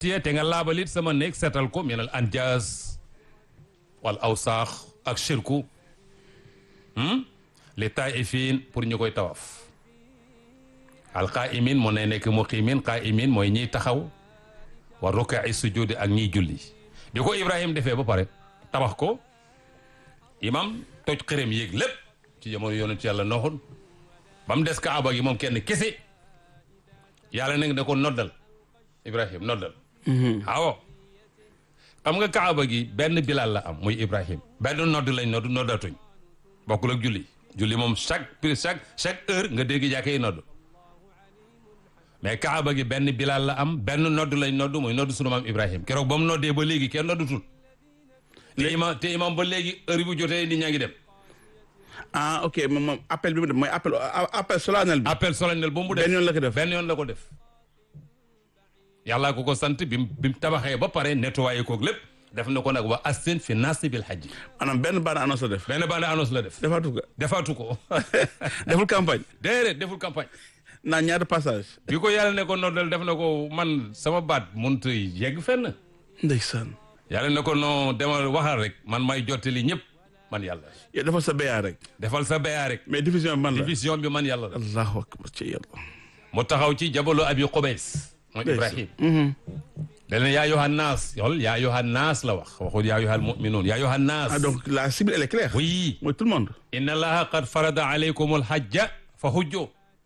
tiye te nga laabalit sama néeg seetal ko minal anjaas wal awsaax ak shirku li taifin pour ñu koy tawaf al qaimin moo ne nekk muqimin qaimin mooy ñiy taxaw wa rukai sujudi ak ñiy julli bi ko ibrahim defee ba pare tabax ko imam toj xërëm yéeg lépp ci jamono yonent yàlla nooxul ba mu des kaaba gi moom kenn kese yàlla nag da ko noddal ibrahim noddal waaw xam nga kaaba gi benn bilal la am muy ibrahim benn nodd lañ nodd noddatuñ bokkul ak julli julli moom chaque chaque chaque heure nga dégg jàkkee nodd mais kaaba gi benn bilal la am benn nodd lañ nodd muy nodd sunu maam ibrahim keroog ba mu noddee ba léegi kenn noddutul te imam te imam ba léegi heure bu jotee nit ñaa ngi dem ah ok moom moom appel bi mu def mooy appel appel solennel bi. appel solennel bu mu def benn yoon la ko def benn yoon la ko def yàllaa ko ko sant bi mu bi mu tabaxee ba pare nettoyé koog lépp def na ko nag wa assin fi naasi bil hajji maanaam benn bande annonce la def. benn bande annonce la def defaatu ko defaatu ko deful campagne. déedéet deful campagne naa ñaata passage. bi ko yàlla ne ko noddal def na ko man sama baat mënut a yegg fenn ndeysaan. yàlla ne ko non demal waxal rek man may jottali ñëpp man yàlla yow defal sa béyaa rek. defal sa béyaa rek mais diffusion bi man la. division bi man yàlla la allahu akbar ci yàlla. mu taxaw ci jabalu abi xubays mooy ibrahim dana yaa yohan naas yool yaa yohan naas la wax waxul yaa yohan muminuun yaa yohan naas ah donc la cible elle est claire. oui mooy tout le monde. inna allaha qad farada alaykum alhajja fa hujjo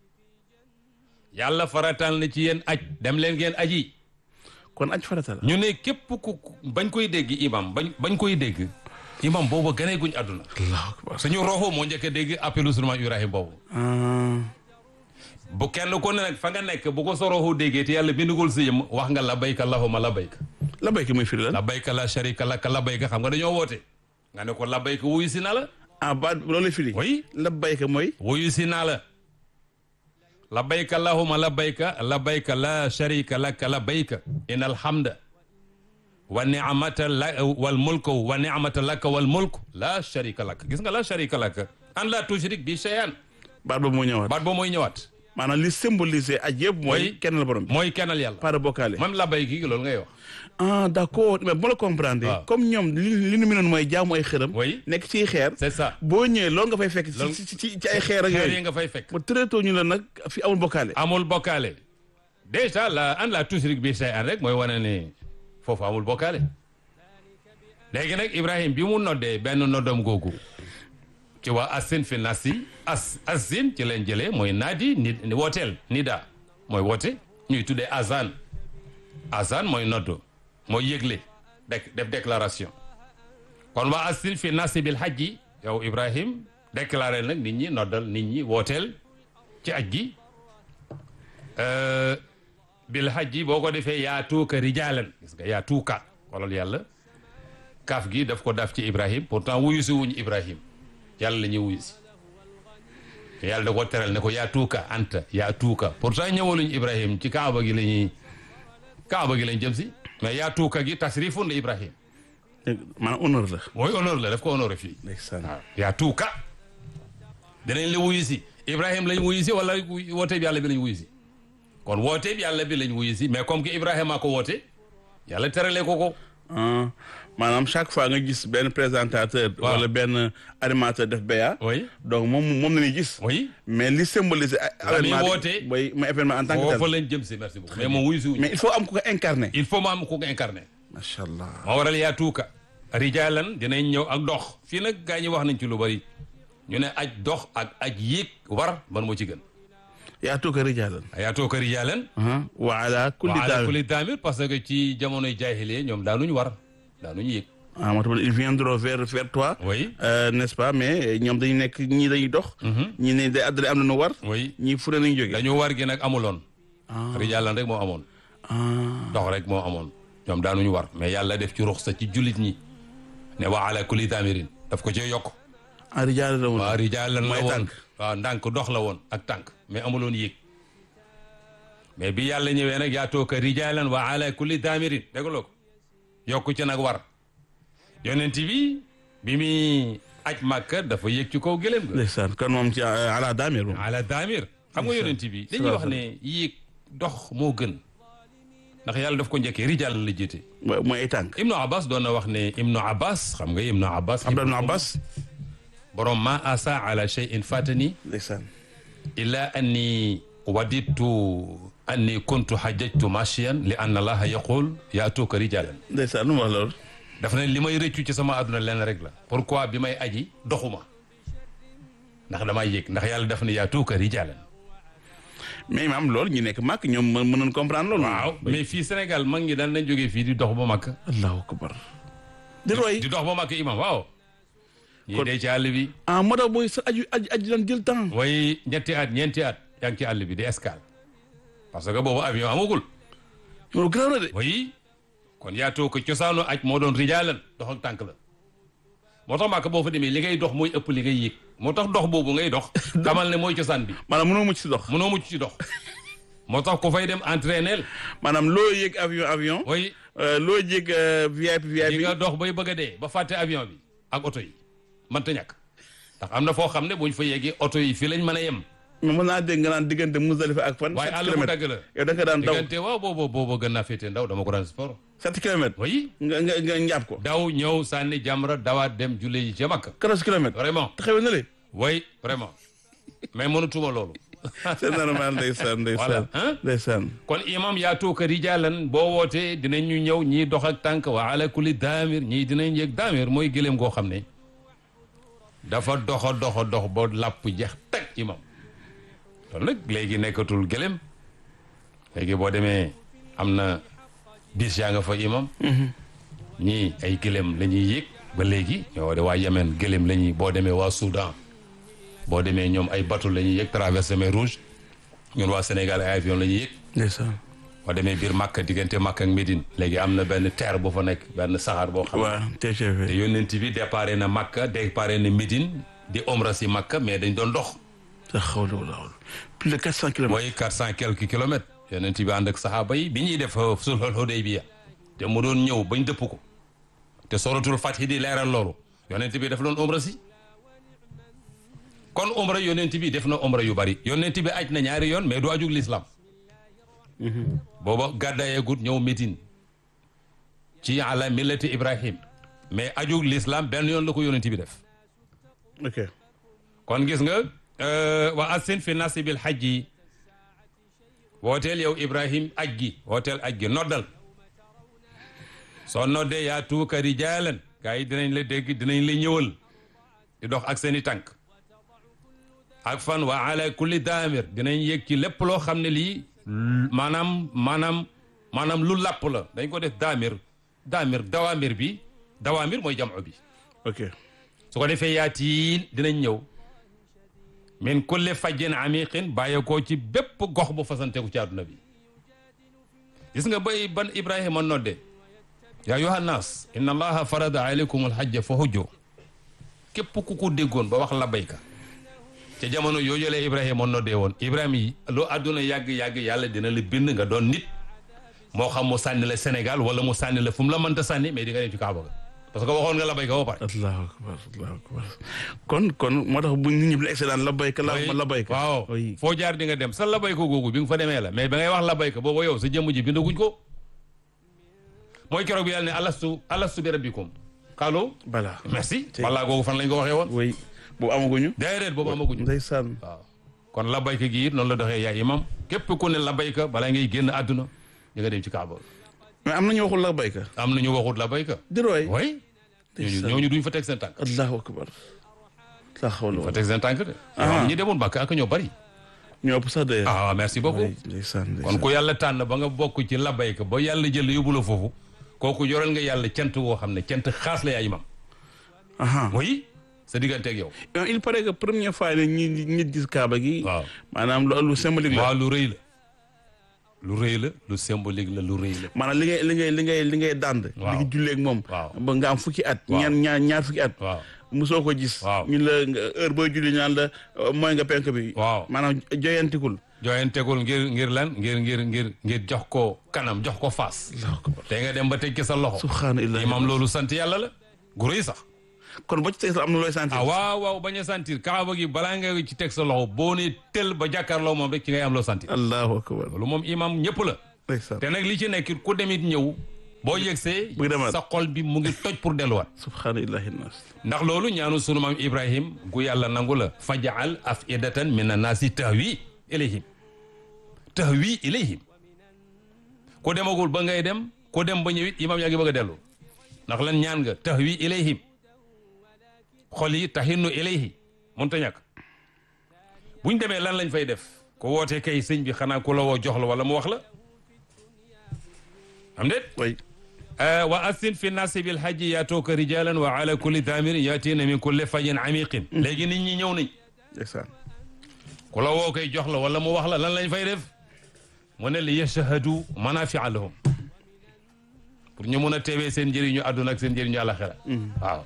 yàlla faratal na ci yéen aj dem leen ngeen aji kon aj farata la. ñu ne képp ku bañ koy dégg imam bañ bañ koy dégg imam boobu gënee guñ àdduna allahu akbar. suñu roxo moo njëkk a dégg appelu sunu maam ibrahim boobu ah. bu kenn ku ne nag fa nga nekk bu ko sa roxo déggee te yàlla bindugul si yëm wax nga labayka allahumma labayka la béykat muy firi lan. labayka la sharika laka labayka xam nga dañoo woote nga ne ko labayka wuyu si naa la ah ba loolu lay firi. oui la béykat mooy. wuyu si naa la labayka allahumma labayka labayka la sharika laka labayka in alhamda wa ni'mata la wal mulku wa ni'mata laka wal mulku la sharika laka gis nga la sharika laka an la tushrik bi shay'an baat boobu moo ñëwaat. baat boo mooy ñëwaat maanaam li symboliser aj yëpp mooy. Oui. kenn la borom bi. mooy kennal yàlla pas de bokkaale. même labayka gi loolu ngay wax ah d' accord mais bu la comprendre. waaw. comme ñoom li li nu mënoon mooy jaamu ay xërëm. Oui. nekk ci xeer. c'est ça boo ñëwee loolu nga fay fekk. Loolu- ci ci ci ci ay xeer ak xeer yi yooyu. nga fay fekk ba très tôt ñu la nag fi amul bokkaale. amul bokkaale déjà la an la tushrik bi shay'an rek mooy wane ne foofu amul bokkaale léegi nag Ibrahim bi mu noddee benn noddam googu ci waa asin fi nasi as asin ci leen jëlee mooy naadi ni wooteel nida mooy woote ñuy tuddee azan azan mooy noddo mooy yëgle dek def déclaration kon waa asin fi nasi bil hajji yow Ibrahim déclaré nag nit ñi noddal nit ñi wooteel ci aj gi Euh, bil hajji boo ko defee yaa tuuka rijaalan gis nga yaa tuuka xoolal yàlla kaaf gi daf ko daf ci Ibrahim pourtant wuyu si wuñu Ibrahim yàlla la ñuy wuyu si te yàlla da ko teral ne ko yaa tuuka anta yaa tuuka pourtant ñëwaluñu Ibrahim ci kaaba gi la ñuy kaaba gi lañ jëm si mais yaa tuuka gi tasrifun la Ibrahim dégg maanaam honneur la. mooy honneur la daf ko honoré fii ndeysaan. waaw yaa tuuka danañ la wuyu si Ibrahim lañ wuyu si wala wooteeb yàlla bi lañ wuyu si kon wooteeb yàlla bi lañ wuyu si mais comme que Ibrahima ko woote yàlla terale ko ko ah maanaam chaque fois nga gis benn présentateur. Waaw. wala benn animateur def béya. oui donc moom moom la ñuy gis. oui mais li symboliser. La muy événement bi woote. mooy mooy événement en tant que foofu tel. lañ jëm si merci beaucoup mais moom wuyu si wuñu mais il faut am ku ko incarné. il faut mu am ku ko incarné macha allah. moo waral yaa tuuka rijaalan dinañ ñëw ak dox fii nag gaa ñi wax nañ ci lu bari ñu ne aj dox ak aj yéeg war ban moo ci gën yaa tuuka rijaalan. yaa tuuka rijaalan wa ala kulli wa ala daal. kulli daamir parce que ci jamonoy jaahiliya ñoom daanuñu war daanuñu yéeg ah moo tax ils viendront vers vers toi. oui Euh, n'est-ce pas mais ñoom dañu nekk ñii dañuy dox. ñii ne day àddale am na nu war. oui ñii fu ne nañu jógee. dañu war gi nag amuloon rijaalan rek moo amoon ah dox rek moo amoon ñoom daanuñu war mais yàlla def ci ruxsa ci jullit ñi ne wa ala kulli daamirin daf ko cee yokk ah rijaalan la woon. waaw rijaalan la mooy woon tànk. waaw ndànk dox la woon ak tànk mais amuloon yéeg mais bi yàlla ñëwee nag yaa tooka rijaalan wa ala kulli daamirin dégloo ko yokku ci nag war yonent bi bi muy aj màkka dafa yéeg ci kaw gëléem ga ndeysaan kon moom ci euh, ala daamir moom. ala daamir xam nga yonent bi dañuy wax ne yéeg dox moo gën ndax yàlla daf ko njëkkee rijal la jiite wa- mooy ay tànk ibnu abbas doon na wax ne ibnu abbas xam nga ibnu abbas Abdullah ibn Abbas borom ma asa ala shay'in fatani ndeysaan illa anni waditu anni kuntu hajjajtu mashiyan li anna allaha yaqul yaatuka rijalan ndeysaan lu mu wax loolu dafa ne li may rëccu ci sama àdduna lenn rek la pourquoi bi may aji doxuma ndax damay yëg ndax yàlla daf ne yaatuka rijalan mais imaam loolu ñu nekk màkk ñoom mën mënoon comprendre loolu waaw mais fii Sénégal mag ñi daan nañ jógee fii di dox ba makk allahu akbar di roy di dox ba makk imam waaw ñii Kon- dee ci àll bi ah moo tax booy sa aju aju aju daan jël temps way ñetti at ñeenti at yaa ngi ci àll bi di escale parce que boobu avion amagul loolu garaaw na de way kon yaatoo ko cosaanu aj moo doon rijaalan dox ak tànk la moo tax maaka boo fa demee li ngay dox mooy ëpp li ngay yéeg moo tax dox boobu ngay dox xamal ne mooy cosaan bi maanaam mënoo mucc si dox mënoo mucc ci dox moo tax ku fay dem entraîner maanaam loo yéeg avion avion way euh, loo yéeg euh, VIP di VIP nga dox bay bëgg a dee ba fàtte avion bi ak oto yi mënta ñàkk ndax am na foo xam ne buñ fa yeggee oto yi fii lañ mën a yem mais mën naa dégg nga naan diggante Muzdalifa ak fan waaye sept àll bu kilomètres dagg la yow da nga daan daw diggante waaw boobu boobu gën naa féetee ndaw dama ko daan sport sept kilomètres oui nga nga nga njàpp ko daw ñëw sànni jamra dawaat dem julle yi ca Makka quatorze kilomètres vraiment taxawee na le oui vraiment mais mënatuma loolu c'est normal ndeysaan ndeysaan Voilà, hein? ndeysaan kon imam yaa tuuka rijaalan boo wootee dinañ ñu ñëw ñii dox ak tànk wa ala kulli daamir ñii dinañ yëg daamir mooy gëléem goo xam ne dafa doxa doxa dox ba làpp jeex teg imam loolu nag léegi nekkatul gëléem léegi boo demee am na bis yaa nga fa imam ñii ay gëléem la ñuy yéeg ba léegi ñoo de waa Yemen gëléem la ñuy boo demee waa Soudan boo demee ñoom ay bateau la ñuy yéeg traversé mer rouge ñun waa Sénégal ay avion la ñuy yéeg ndeysaan boo demee biir Makka diggante Makka ak Médine léegi am na benn terre bu fa nekk benn saxaar boo xam ne waaw te TGV yónnent bi déparé na Makka déparé na Médine di omra si Makka mais dañ doon dox sa xawla wala xawla plus de quatre cent kilomètres mooy quatre cent quelques kilomètres yónnent bi ànd ak saxaaba yi bi ñuy def sulhul Hudaybiya te mu doon ñëw bañ dëpp ko te suratul Fath di leeral loolu yónnent bi daf doon omra si kon omra yónnent bi def na omra yu bari yónnent bi aj na ñaari yoon mais du ajug l'islam booba gàddaayeegut ñëw Médine ci ala millati Ibrahim mais ajug l'islam benn yoon la ko yónnent bi def ok kon gis nga wa assin fi nasibil xaj yi wooteel yow Ibrahim aj gi wooteel aj gi noddal soo noddee yaa tuuka rijaalan gaa yi dinañ la dégg dinañ la ñëwal di dox ak seeni tànk ak fan wa ala kulli daamir dinañ yëg ci lépp loo xam ne lii maanaam maanaam maanaam lu làpp la dañ ko def daamir daamir dawaamir bi dawaamir mooy jamu bi ok su ko defee yaatiin dinañ ñëw min kulli fajjin amiqin bàyyeekoo ci bépp gox bu fasanteku ci àdduna bi gis nga bay ban ibrahima nodde yaa ayyuha nnaas inna allaha farada alaykum alhajja fa hujju képp ku ko déggoon ba wax labayka ca jamono yooyu la ibrahima noddee woon ibrahima yi loo àdduna yàgg-yàgg yàlla dina la bind nga doon nit moo xam mu sànni la Sénégal wala mu sànni la fu mu la mënta sànni mais di nga dem ci Kaaba ga parce que waxoon nga labayka ba pare allahu akbar allahu akbar kon kon moo tax bu nit ñi bu excédent labayka la labayka waaw oui foo jaar di nga dem sa labayka googu bi nga fa demee la mais ba ngay wax labayka boobu yow sa jëmm ji bindaguñ ko mooy keroog bi yàlla ne alastu alastu bi rabbikum xaalu bala merci walla googu fan lañ ko waxee woon oui boobu amaguñu déedéet boobu amaguñu ndeysaan waaw kon labayka gi it noonu la doxee yaay imam képp ku ne labayka balaa ngay génn àdduna di nga dem ci Kaaba mais am nañu waxul labayka am na ñu waxut labayka di roy way ñooñu ñooñu duñ fa teg seen tànk allahu akbar la xawla fa wala teg seen tànk de Ah. ñi demoon Makka ak ñoo bari ñoo ëpp sax de ah merci beaucoup ndeysaan kon ku yàlla tànn ba nga bokk ci labayka ba yàlla jël yóbbu la foofu kooku yoral nga yàlla cant woo xam ne cant xaas la yaay imam aha oui sa diggante ak yow il paraît que première fois ne ñi nit gis kaaba gi waaw maanaam loolu symbolique la waaw lu rëy la lu rëy la lu symbolique la lu rëy la maanaam li ngay li ngay li ngay li ngay dànd Waaw. li ngi julleeg moom Waaw. ba nga am fukki at Waaw. ñaar ñaar ñaar fukki at waaw musoo ko gis Waaw. ñu la nga heure booy julli ñaan la euh, mooy nga penk bi waaw maanaam joyantikul jooyeen tegul ngir ngir lan ngir ngir ngir ngir jox ko kanam jox ko faas allahu akbar te nga dem ba teg ci sa loxo subhanallah imam loolu sant yàlla la gu rëy sax kon boo ci teg am na looy sentir ah waaw waaw bañ a sentir kaaba gi balaa nga ci teg sa loxo boo ne tel ba jàkkaarloo moom rek ci ngay am loo sentir allahu akbar loolu moom imam ñëpp la ndeysaan te nag li ci nekk ku demit ñëw boo yegsee Buy demaat. sa xol bi mu ngi toj pour delluwaat subhaanallahi naas ndax loolu ñaanu sunu maam ibrahim gu yàlla nangu la fajaal afidatan min annaasi tahwi ilayhim tahwi ilayhim ku demagul ba ngay dem ku dem ba ñëwit imam yaa ngi bëgg a dellu ndax lan ñaan nga tahwi ilayhim xol yi taxinnu ilayhi mënta ñàkk buñ demee lan lañ fay def ku wootee kay sëñ bi xanaa ku la woo jox la wala mu wax la am déet way wa assin fi nnaasi bil hajji yaatooka rijalan wa ala kulli daamirin yaatiina min kulli fajin amiqin léegi nit ñi ñëw nañ ndeysaan ku la woo koy jox la wala mu wax la lan lañ fay def mu ne li yashhadu manafia lahum pour ñu mun a teewee seen njëriñu àdduna ak seen njëriñu àlaxira waaw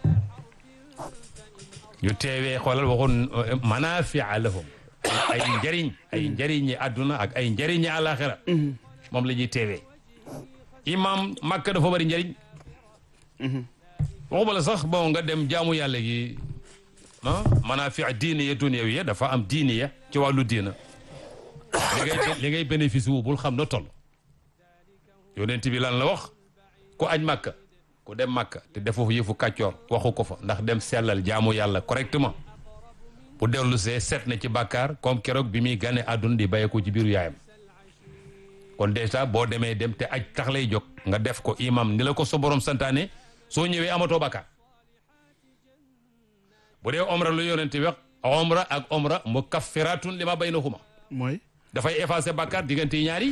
ñu teewee xoolal waxoon manafia lahum ay njëriñ ay njëriñi àdduna ak ay njëriñi àlaxira moom la ñuy teewee imam Makka dafa bari njëriñ waxuma la sax bon nga dem jaamu yàlla gi ah manaafi diiniya dunyawiya dafa am diiniya ci wàllu diina li ngay li ngay bénéfice wu bul xam na toll yonent bi lan la wax ku aj Makka ku dem Makka te defoo yëfu kàccoor waxu ko fa ndax dem sellal jaamu yàlla correctement bu dellu see set na ci bàkkaar comme keroog bi muy gane àdduna di bàyyi ko ci biiru yaayam kon déjà boo demee dem te aj tax lay jóg nga def ko imam ni la ko sa borom santaane soo ñëwee amatoo bakkaar bu dee omra lu yonent bi wax omra ak omra mukaffiratun li ma baynahuma mooy dafay effacer bakkaar diggante yi ñaari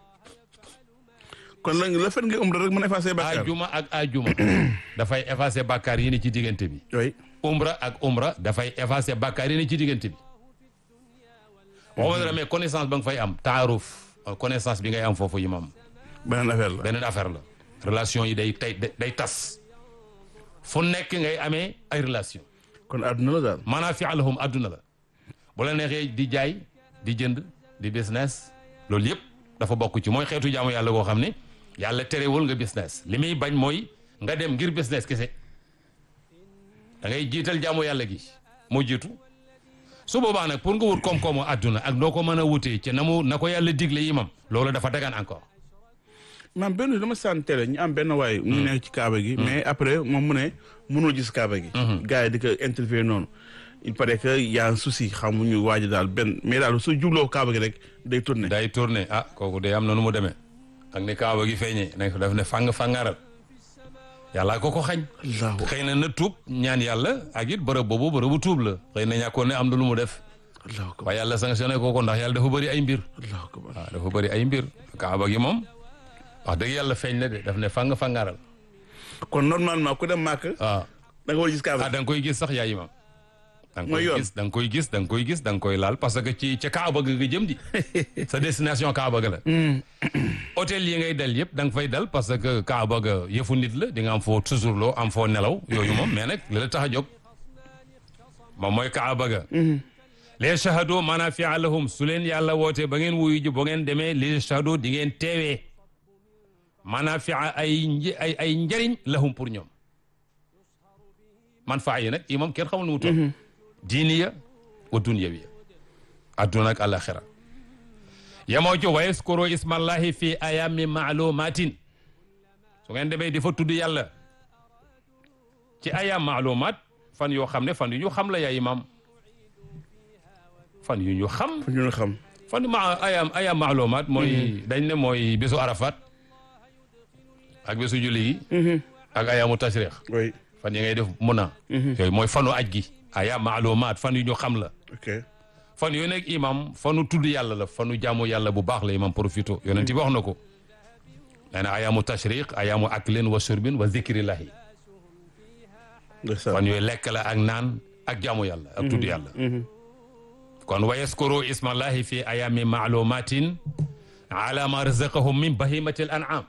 kon la la fen nga umra rek mën a effacer bàkkaar ajuma ak ajuma dafay effacer bakkaar yi ni ci diggante bi way umra ak umra dafay effacer bakkaar yi ni ci diggante bi waxuma dara mais connaissance ba nga fay am taaruf connaissance bi ngay am foofu imam beneen affaire la beneen affaire la relation yi day tay day tas fu nekk ngay amee ay relation kon àdduna la daal maanaam fi alahum adduna la bu la neexee di jaay di jënd di business loolu yëpp dafa bokk ci mooy xeetu jaamu yàlla goo xam ne yàlla terewul nga business li muy bañ mooy nga dem ngir business kese da ngay jiital jaamu yàlla gi moo jiitu su boobaa nag pour nga wut koom-koomu adduna ak noo ko mën a wutee ci na mu na ko yàlla digle imam loolu dafa dagan encore maam benn dama saan télé ñu am benn waay mu nekk ci kaaba gi mais après moom mu ne mënul gis kaaba gi gars yi di ko interviewer noonu il paraît que y a un souci xamuñu waaj daal benn mais daal su jubloo kaaba gi rek day tourné day tourné ah kooku day am na nu mu demee ak ni kaaba gi feeñee nekk daf ne fang fangaral yàlla ko ko xañ allahu xëy na na tuub ñaan yàlla ak it bërëb boobu bërëbu tuub la xëy na ñàkkoon ne am na lu mu def allahu akbar waaye yàlla sanctionné ko ko ndax yàlla dafa bëri ay mbir allahu akbar waaw dafa bëri ay mbir kaaba gi moom wax dëgg yàlla feeñ na de daf ne fang fangaral kon normalement ku dem màkk waaw da nga war a gis kaaba ah da nga koy gis sax yaay imam da nga Mooy koy yoon. gis da nga koy gis da nga koy gis da nga koy laal parce que ci ca kaaba ga nga jëm di sa destination kaaba ga la hôtel yi ngay dal yëpp da nga fay dal parce que kaaba ga yëfu nit la di nga am foo toujours loo am foo nelaw yooyu moom mais nag li la tax a jóg moom mooy kaaba ga les shahado manafia lahum su leen yàlla wootee ba ngeen wuyu ji ba ngeen demee les shahado di ngeen teewee manafia ay nji- ay ay njëriñ lahum pour ñoom man faa yi nag yi moom kenn xamul nu mu toll diiniya wa dunyawiya adduna ak alaxira yamoo ci wa yaskuru ismallahi fi ayami maalumatin su ngeen demee di fa tudd yàlla ci ayam maalumat fan yoo xam ne fan yu ñu xam la yaa imam fan yu ñu xam fu ñu xam fan ma ayam ayam maalumat mooy dañ ne mooy bésu arafat ak bésu julli gi ak ayamu tashriq oui fan yi ngay def mun a yooyu mooy fanu aj gi aya maalumaat fan yu ñu xam la ok fan yooyu nekk imam fanu tudd yàlla la fanu jaamu yàlla bu baax la imam profito yonent bi wax na ko nee na ayamu tashriq ayamu aklin wa surbin wa zikrillahi ndeysaan fan yooyu lekk la ak naan ak jaamu yàlla ak tudd yàlla kon wa yaskuru ismallahi fi ayami maalumatin ala ma razaqahum min bahimatil an'am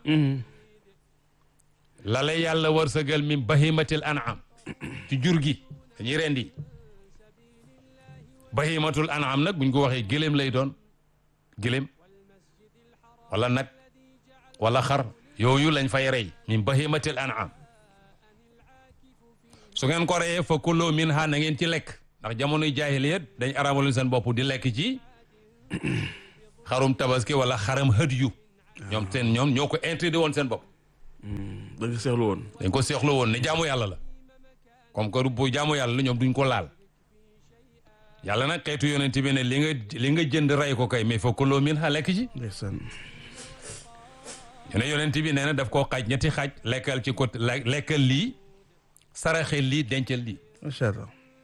la la yàlla wërsëgal min bahimatil an'am ci jur gi dañuy rendi bahimatul an'am nag buñ ko waxee gëléem lay doon gëléem wala nag wala xar yooyu lañ fay rey min bahimatil an'am su ngeen ko reyee fa kullu minha na ngeen ci lekk ndax jamonoy jaahiliyat dañ araamaloon seen bopp di lekk ci xarum tabaski wala xaram hëd yu ñoom seen ñoom ñoo ko interdit woon seen bopp da nga seexlu woon dañ ko seexlu woon ne jaamu yàlla la comme que bu jaamu yàlla la ñoom duñ ko laal yàlla nag xeetu yonent bi ne li nga li nga jënd rey ko kay mais fa kuloo min ha lekk ci ndeysaan ñu ne yonent bi nee na daf koo xaaj ñetti xaaj lekkal ci côté lekkal lii saraxel lii dencal lii macha allah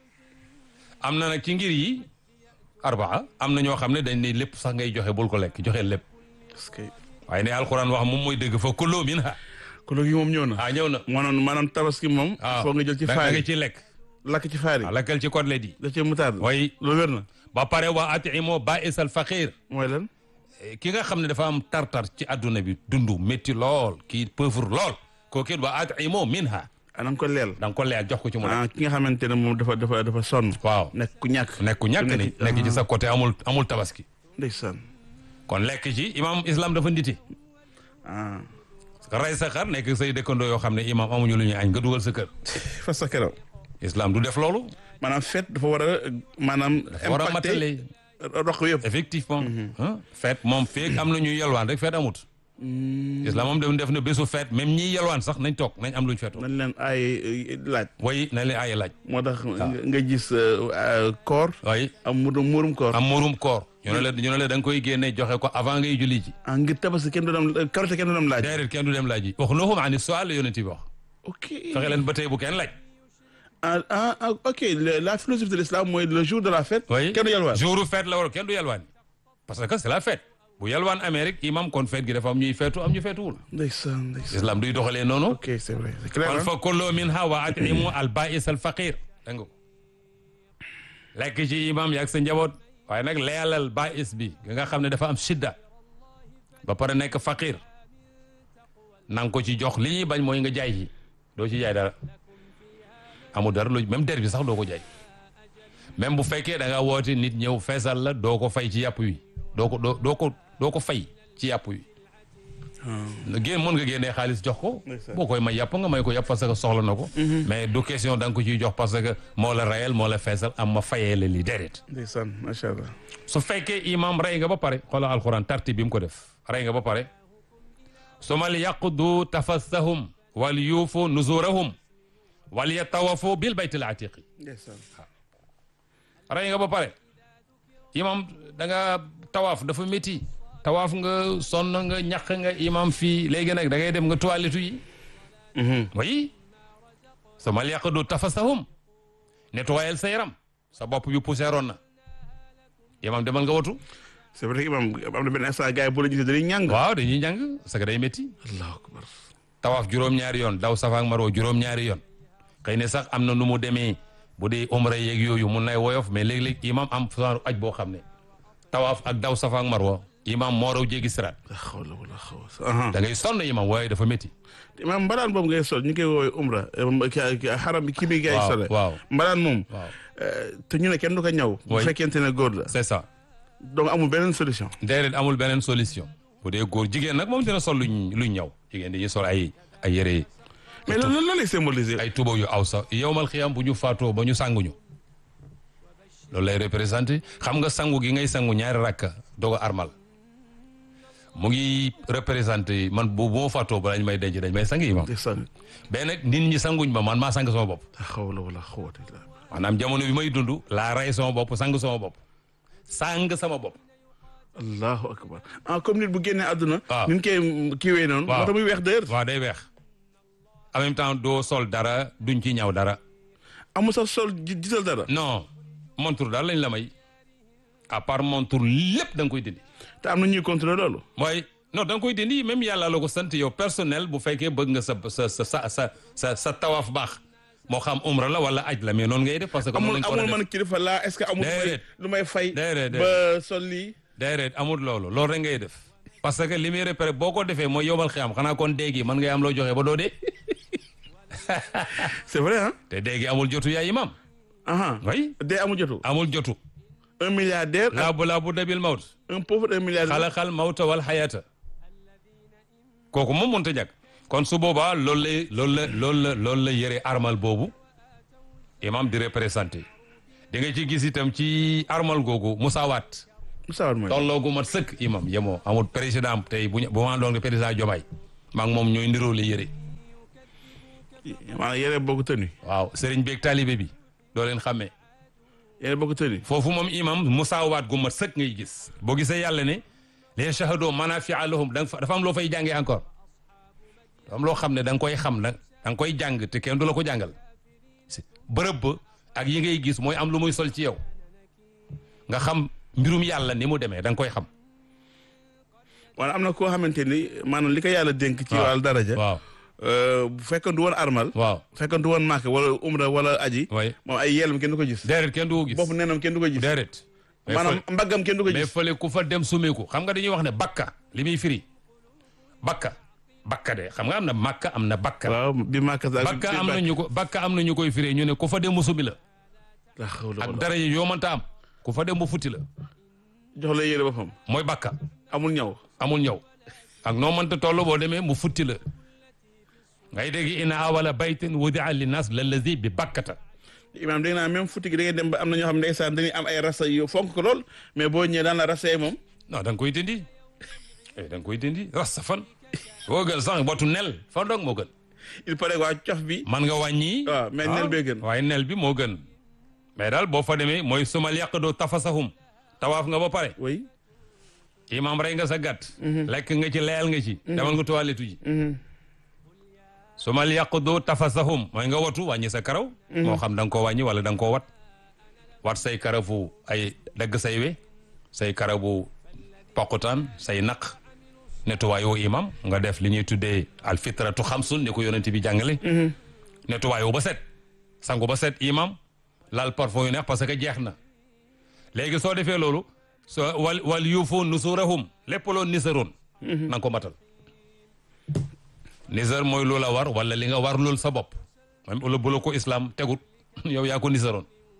am na nag ci ngir yi arbaa am na ñoo xam ne dañ ne lépp sax ngay joxe bul ko lekk joxe lépp parce que waaye ne alxuraan wax moom mooy dëgg fa kuloo min ha kolo gi moom ñëw na ah ñëw na maanaam maanaam tabaski moom waaw foo nga jël ci da faar nga yi ci lekk lakk ci faar yi waaw lekkal ci côtelette yi da cee mutaard way loolu wér na ba pare waa atimoo ba isal faqir mooy lan ki nga xam ne dafa am tartar ci adduna bi dundu métti lool kii pauvre lool kooku it waa atimoo minha ah na nga ko leel da nga ko leer jox ko ci mu nekk ah ki nga xamante ne moom dafa dafa dafa sonn waaw nekk ku ñàkk nekk ku ñàkk ni nekk ci sa côté amul amul tabaski ndeysaan kon lekk ci imam islam dafa nditi ah rey sa xar nekk say dëkkandoo yoo xam ne imam amuñu lu ñuy añ nga dugal sa kër fa sa keroog islam du def loolu maanaam fête dafa war a maanaam war a impacté matale roq yëpp effectivement ah feet moom feeg am na ñuy yelwaan rek feet amut islam moom dem def na bésu feet même ñiy yelwaan sax nañ toog nañ am luñ feetoo nañ leen ay laaj way nañ leen aaye laaj moo tax nga gis koor way am murum murum koor am murum koor ñu ne la ñu ne la da nga koy génne joxe ko avant ngay julli ji ah ngir tabaski kenn du dem karité kenn du dem laaj déedéet kenn du dem laaj ji wax nuhum ani sual la yonent bi wax ok fexe leen ba tey bu kenn laaj ah ah ah, ok le- la philosophie de l'islam mooy le jour de la fête oui kenn du yalwaan jouru fête la war kenn du yalwaan parce que c'est la fête bu yalwaan amee rek imam kon fête gi dafa am ñuy feetu am ñu feetuwul ndeysaan ndeysaan islam duy doxalee noonu ok c'est vrai c'est clair kon hein? fa kullu minha wa atimu al ba'is al faqir dégg nga ko lekk ci imam yaag sa njaboot waaye nag leelal ba'is bi nga xam ne dafa am shidda ba pare nekk faqir nang ko ci jox li ñuy bañ mooy nga jaay ci doo ci jaay dara amul dara lu même der bi sax doo ko jaay même bu fekkee da nga woote nit ñëw feesal la doo ko fay ci yàpp wi doo ko doo doo ko doo ko fay ci yàpp wi génn mën nga génnee xaalis jox ko Ndeysaan. boo koy may yàpp nga may ko yàpp parce que soxla na ko mais du question da nga ko ciy jox parce que moo la rayal moo la feesal am ma fayee la li déedéet ndeysaan macha allah su fekkee imam rey nga ba pare xoolal alxuraan tarti bi mu ko def rey nga ba pare sumal yaqdu tafassahum wal yuufu nuzurahum wal yatawafu bil baytil atiqi ndeysaan rey nga ba pare imam da nga tawaaf dafa métti tawaaf nga sonn nga ñaq nga imam fii léegi nag da ngay dem nga toilette yi oui sumal yaqdu tafassahum nettoyel sa yaram sa bopp bi poussièroon na imam demal nga watu c'est vrai que imam am na benn instant gars yi boo la gisee dañuy ñàng waaw dañuy njàng parce que day métti allahu akbar tawaaf juróom-ñaari yoon daw safa ak marwa juróom-ñaari yoon xëy na sax am na nu mu demee bu dee umra yeeg yooyu mun nay woyof mais léeg-léeg imam am genre aj boo xam ne tawaaf ak daw safa ak marwa imam moo raw jéggi siraat la xawla wala xawla da ngay sonn imam waaye dafa métti imam mbalaan boobu ngay sol ñu koy woowee umra eh, ki- ki- xaram bi kii bi gars yi waaw sole waaw mbalaan moom waaw eh, te ñu ne kenn du ko ñaw bu Oui. fekkente ne góor la c'est ça donc amul beneen solution déedéet amul beneen solution bu dee góor jigéen nag moom dina sol luñ luñ ñaw jigéen dañuy sol ay ay yére mais loolu lan lay symboliser ay tuba yu aw sax yowmal xiyam bu ñu faatoo ba ñu sanguñu loolu lay représenté xam nga sangu gi ngay sangu ñaari rakka doog a armal mu ngi représenté man bu bu ma faatoo ba lañ may denc dañ may sang yi mam ndeysaan mais nag nit ñi sanguñ ma man maa sang sama bopp la xawla wala xawata illa billah. maanaam jamono bi may dund laa rey sama bopp sang sama bopp sang sama bopp allahu akbar ah comme nit bu génnee àdduna waaw. ni ñu koy kiiwee noonu Waaw. moo tax muy weex d'ailleurs waaw day weex en même temps doo sol dara duñ ci ñaw dara amul sax sol ji- gisal dara non montre daal lañ la may à part montre lépp da nga koy dindi te am na ñuy contrôler loolu mooy non da nga koy dindi même yàlla la ko sant yow personnel bu fekkee bëgg nga sa sa sa sa sa sa sa tawaaf baax moo xam umra la wala aj la mais noonu ngay def parce que amul noonu lañ ko war a amul def man kilifa laa est-ce que amul lu may Déedéet. lu may fay Déedéet, ba sol lii déedéet amul loolu loolu rek ngay def parce que li muy repéré boo ko defee mooy yomal xiyam xanaa kon déegi mën ngay am loo joxe ba doo dee c'est vrai ah te déegi amul jotu yaay imam aha oui dee amul jotu amul jotu un milliardaire ak laabu laabu dabil mawt un pauvre un milliardaire xalaxal mawta wal xayaata kooku moom mënut a ñàkk kon su boobaa loolu lay loolu la loolu la loolu la yëre armal boobu imam di représenté di nga ci gis itam ci armal googu musaawaat Moussa Wade mooy tolloo gu mat sëkk imam yemoo amul président tey bu ñu bu ma doon président Diomaye maa ngi moom ñooy niroo la yëre maanaam yére bokk tënu waaw sëriñ beeg taalibe bi doo leen xàmmee yére bokk tënu foofu moom imam musaawaat gu mat sëkk ngay gis boo gisee yàlla ne les shahado manafia lahum da nga fa dafa am loo fay jàngee encore dafa am loo xam ne da nga koy xam da da nga koy jàng te kenn du la ko jàngal si bërëb ba ak yi ngay gis mooy am lu muy sol ci yow nga xam mbirum yàlla ni mu demee da nga koy xam wala am na koo xamante ni maanaam li ko yàlla dénk ci waaw. wàllu daraja waaw euh, bu fekkoon du woon armal waaw bu fekkoon du woon màkk wala umra wala aji way moom ay yeelam kenn du ko gis déedéet kenn du ko gis bopp neenam kenn du ko gis déedéet mais maanaam fële- mbaggam kenn du ko mais gis fële ku fa dem sumeeku xam nga dañuy wax ne bakka li muy firi bakka bakka de xam nga am na makka am na bakka waaw bi màkk sa bakka am na ñu ko bakka am na ñu koy firee ñu ne ku fa dem mu sumi la la xawla ak wala dara yi yoo mënta am ku fa dem mu futti la jox la yére boppam mooy bakka amul ñaw amul ñëw ak noo mënta toll boo demee mu futti la ngay dégg ina awala baytin wudia linnas lallazi bi bakkata imaam dégg naa même futti gi da ngay dem ba am na ñoo xam ne ndeysaan dañuy am ay rasa yu fonk ko lool mais boo ñëwee daan la rasa yi moom non da nga koy dindi eh da nga koy dindi rasta fan boo gën sax watu nel fan dong moo gën il paraît waa cof bi man nga wàññi waaw mais nel bee gën waaye nel bi moo gën mais daal boo fa demee mooy sumal yàq doo tafasahum tawaaf nga ba pare oui imaam rey nga sa gàtt lekk nga ci leyal nga ci demal nga toilette ji sumal yàq doo tafasahum mooy nga watu wàññi sa karaw moo xam da nga koo wàññi wala da nga koo wat wat say karafu ay dagg say we say karabu poqutaan say naq nettoyoo imam nga def li ñuy tuddee alfitratu xamsun ni ko yonent bi jàngale nettoyoo ba set sangu ba set imam laal parfum yu neex parce que jeex na léegi soo defee loolu so wal wal yuufu nusurahum lépp loo nisaroon na nga ko matal nisar mooy lu la war wala li nga war lool sa bopp même ula bu la ko islam tegut yow yaa ko nisaroon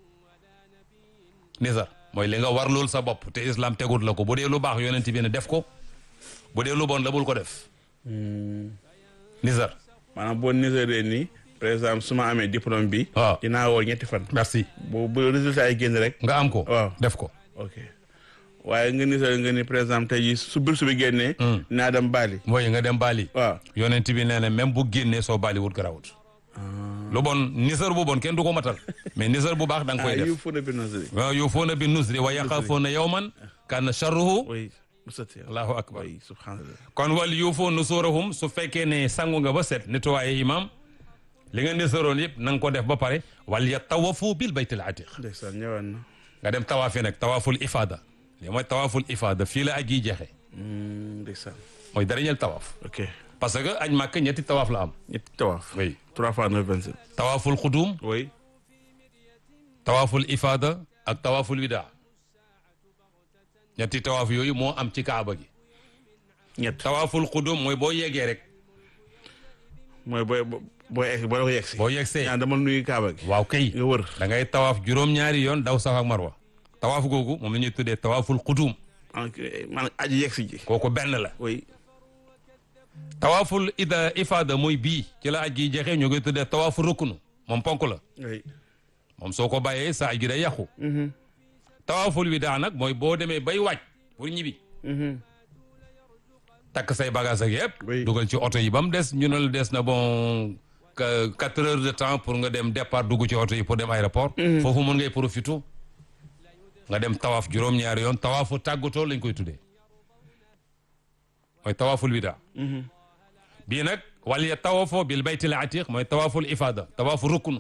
nisar mooy li nga war lool sa bopp te islam tegut la ko bu dee lu baax yonent bi ne def ko bu dee lu bon la bul ko def nisar maanaam boo niseree nii par exemple su ma amee diplôme bi waaw dinaa woor ñetti fan merci bu bu résultat yi génn rek nga am ko waaw def ko ok waaye nga niser nga ni par exemple tey jii su bourse bi génnee naa dem baali mooy nga dem baali waaw yonent bi nee na même bu génnee soo baali wut garawut lu bon nisar bu bon kenn du ko matal mais nisar bu baax da nga koy ah def yu fu na bi nasri waaw yuufuuna bi nusri wa yaxaafuuna yawman kaana sharruhu oui musati allahu akbar oui subhanallah kon wal yuufu nusurahum su fekkee ne sangu nga ba set nettoyé imam li nga nisaroon yëpp na nga ko def ba pare wal yatawafu bil baytil atiq ndeysaan ñëwaat na nga dem tawaafi nag tawaaful ifada li mooy tawaaful ifada fii la aj yi jeexee Hmm, ndeysaan mooy dernier tawaaf ok parce que aj màkk ñetti tawaaf la am ñetti tawaaf oui trois fois neuf vingt sept tawaaful xudum oui tawaaful ifada ak tawaaful wida ñetti tawaaf yooyu moo am ci kaaba gi ñett tawaaful xudum mooy boo yeggee rek mooy booy booy egg boo ko yegg si boo yeggsee ñaan dama nuyu kaaba gi waaw kay nga wër da ngay tawaaf juróom-ñaari yoon daw safa ak marwa tawaaf googu moom la ñuy tuddee tawaaful xudum man aji yegg si ji kooku benn la oui tawaaful ida ifada mooy bii ci la aj gi jeexee ñu ngi tuddee tawaaful ruknu moom ponk la oui moom soo ko bàyyee sa aj gi day yàqu tawaaful wida nag mooy boo demee bay waaj pour ñibbi takk say bagage ak yëpp Oui. dugal ci oto yi ba mu des ñu ne la des na bon que quatre heures de temps pour nga dem départ dugg ci oto yi pour dem aéroport foofu mën ngay profité nga dem tawaaf juróom-ñaari yoon tawaafu tàggatoo lañ koy tuddee mooy tawaaful wida bii nag wal ya tawaafoo bil baytil atiq mooy tawaaful ifada tawaafu ruknu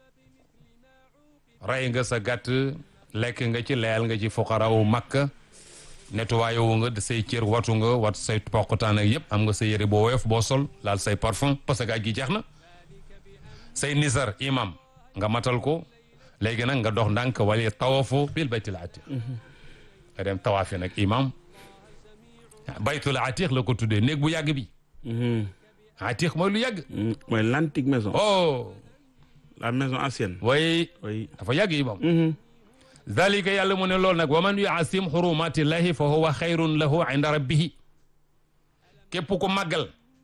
rey nga sa gàtt lekk nga ci leyal nga ci fuqaraawu makka nettoyé wu nga say cër watu nga wat say poqtaan ak yëpp am nga sa yére boo woyof boo sol laal say parfum parce que aj gi jeex na say nisar imam nga matal ko léegi nag nga dox ndànk wala tawafo bil baytul atiq nga dem tawaafi nag imam baytul atiq la ko tuddee néeg bu yàgg bi atiq mooy lu yàgg mooy l'antique maison oh la maison ancienne way oui dafa yàgg imam dalika yàlla mu ne loolu nag wa man yuasim xurumatillahi fa huwa xayrun lahu inda rabbihi képp ku màggal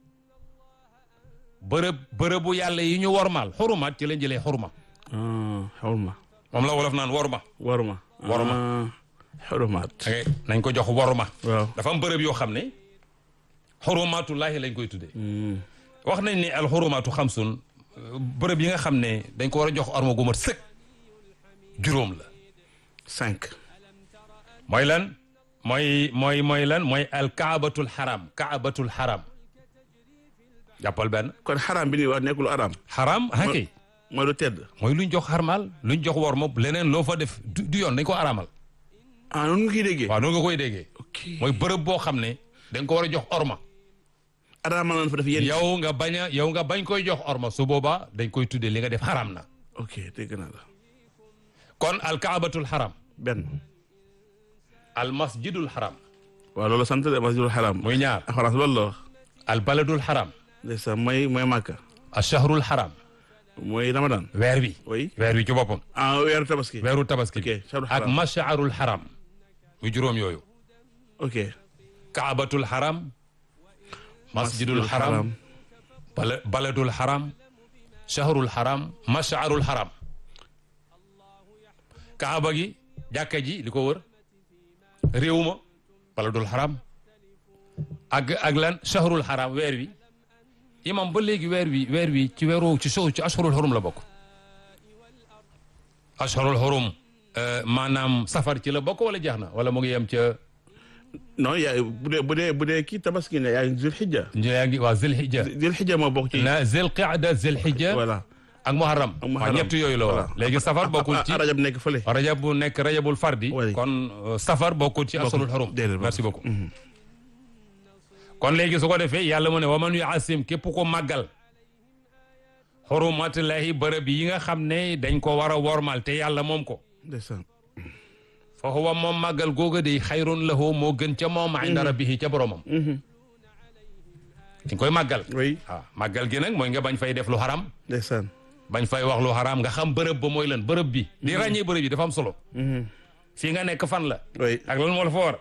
bërëb bërëbu yàlla yi ñu wormaal xurumaat ci lañ jëlee xuruma ah xawma moom la wolof naan worma waruma Waruma. Ah, xurumaat ok nañ ko jox worma waaw dafa am bërëb yoo xam ne xurumaatullaahi lañ koy tuddee wax nañ ni al xurumaatu xamsun bërëb yi nga xam ne dañ ko war a jox orma gu mat sëkk juróom la cinq mooy lan mooy mooy mooy lan mooy al kaabatul xaram kaabatul xaram jàppal benn kon xaraam bi ni wax nekkul araam xaram hakay mooy lu tedd mooy luñ jox xarmaal luñ jox worma leneen loo fa def du du yoon dañ ko araamal ah noonu nga koy déggee waaw noonu nga koy déggee ok mooy bërëb boo xam ne dañ ko war a jox orma araamal nañ fa def yéen yow nga bañ a yow nga bañ koy jox orma su boobaa dañ koy tuddee li nga def xaram na ok dégg naa la kon al kaabatul xaram benn al masjidul xaram waaw loolu sant de masjidul xaraam muy ñaar ah France loolu la wax al baladul xaram ndeysaan mooy mooy màkka al shahrul xaram mooy ramadan weer wi oui weer wi ci boppam ah weeru tabaski weeru tabaski ok shahrul ak xaraam mashaarul xaram muy juróom yooyu ok kaabatul xaram masjidul xaram bala baladul xaram shahrul xaram mashaarul xaram kaaba gi jàkka ji li ko wër réew ma baladul xaram ak ak lan shahrul xaram weer wi imam ba léegi weer wi weer wi ci weeru ci sow ci ashurul xurum la bokk ashurul xurum maanaam safar ci la bokk wala jeex na wala mu ngi yem ca non yaa bu dee bu dee bu dee kii tabaski ne yaa ngi zil xijja yaa ngi waa zilhijja zil xijja moo bokk ci na zil qaada zilhijja voilà ak muharram Ak waaw muharram. ñett yooyu la Voilà. woon léegi safar bokkul ci ah rajab nekk fële rajab bu nekk rajabul fardi Oui. kon euh, safar bokkul ci asalul xurum déedéet, merci bokkul. beaucoup kon léegi su ko defee yàlla mu ne waman yu asim képp ko màggal xurumatullahi bërëb yi nga xam ne dañ ko war a wormal te yàlla moom ko ndeysaan fa huwa moom màggal googa day xayrun lahu moo gën ca moom inda rabbihi ca boromam dañ koy màggal oui waaw màggal gi nag mooy nga bañ fay def lu xaram ndeysaan bañ fay wax lu xaraam nga xam bërëb ba mooy lan bërëb bi di ràññee bërëb yi dafa am solo fii nga nekk fan la oui ak lan moo la fa war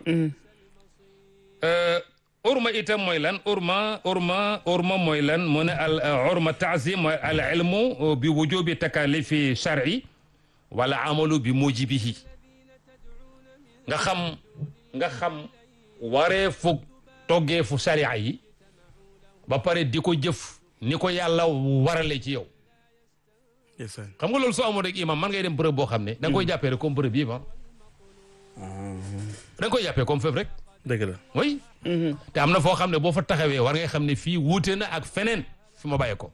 urma itam mooy lan urma urma urma mooy lan mu ne al urma taazim mooy al ilmu bi wujubi takalifi shar'i wala amalu bi mujibihi nga xam nga xam waree fu toggee fu sharia yi ba pare di ko jëf ni ko yàlla warale ci yow ndeysaan xam nga loolu soo amoon rek imam man ngay dem bërëb boo xam ne da nga koy jàppee rek comme bërëb yi ma da nga koy jàppee comme fépp rek dëgg la oui te am na foo xam ne boo fa taxawee war ngay xam ne fii wuute na ak feneen fi ma bàyyee ko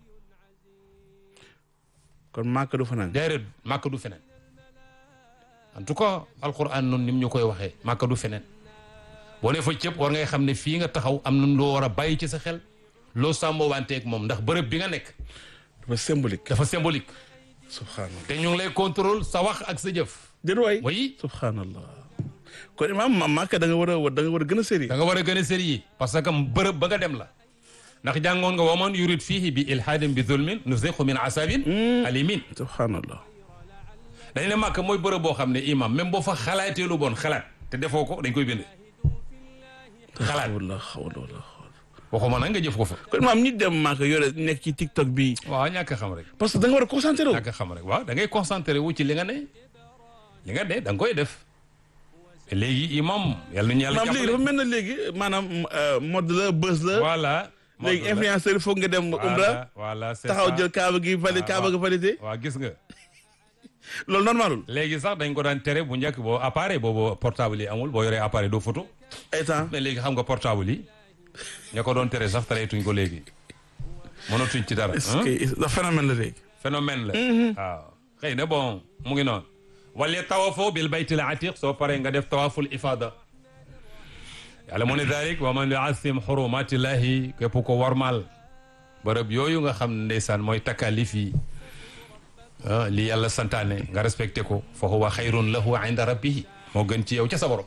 kon màkk du fanaan déedéet màkk du feneen en tout cas alquran noonu ni mu ñu koy waxee màkk du feneen boo ne fa cëpp war ngay xam ne fii nga taxaw am na loo war a bàyyi ci sa xel loo sàmmoo wanteeg moom ndax bërëb bi nga nekk dafa symbolique dafa symbolique subhanallah te ñu ngi lay contrôle sa wax ak sa jëf déet waay oui subhanallah kon imaam ma màkk da nga war a da nga war a gën a sérieux da nga war a gën a sérieux parce que bërëb ba nga dem la ndax jàngoon nga waman yurid fihi bi ilhaadin bi zulmin nuziqu min asabin alimin subhanallah dañ ne màkk mooy bërëb boo xam ne imam même boo fa xalaatee lu bon xalaat te defoo ko dañ koy bind xalaat wala xawla wala waxuma nag nga jëf ko fa kon imaam ñi dem màkk yore nekk ci tiktok bi waaw ñàkk a xam rek parce que da nga war a concentré wu ñàkk a xam rek waaw da ngay concentré wu ci li nga ne li nga ne da nga koy def te léegi imam yàlla nañu yàlla maanaam léegi dafa jàppale mel na léegi maanaam euh, mode la buzz la voilà léegi influenceur foog nga dem umra voilà voilà c'est taxaw ça. jël kaaba gi valide Ah, kaaba waaw. gi validé waaw gis nga loolu normalul léegi sax dañ ko daan tere bu njëkk boo appareil boobu portable yi amul boo yoree appareil doo photo ay temps mais léegi xam nga portable yi ña ko doon tere sax tareetuñ ko léegi mënatuñ ci dara est-ce hein? que da phénomène la léegi phénomène la waaw xëy na bon mu ngi noonu wala tawafoo bil baytil atiq soo paree nga def tawaful ifada yàlla mu ne dalik wa man yuasim xurumatillahi képp ko warmal bërëb yooyu nga xam ne ndeysaan mooy takalif yi ah, li yàlla santaane nga respecté ko fa huwa xayrun lahu inda rabbihi moo gën ci yow ca sa borom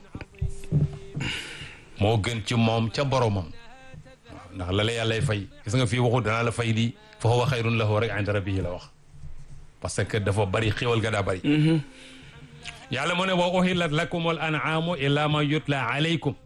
moo gën ci moom ca boromam waaw ndax la la yàllay fay gis nga fii waxu danaa la fay lii fa huwa xayrun lahu rek inda rabbihi la wax parce que dafa bari xiwal ga daa bari yàlla mu ne wa uhillat lakum al an'amu illa ma yutla alaykum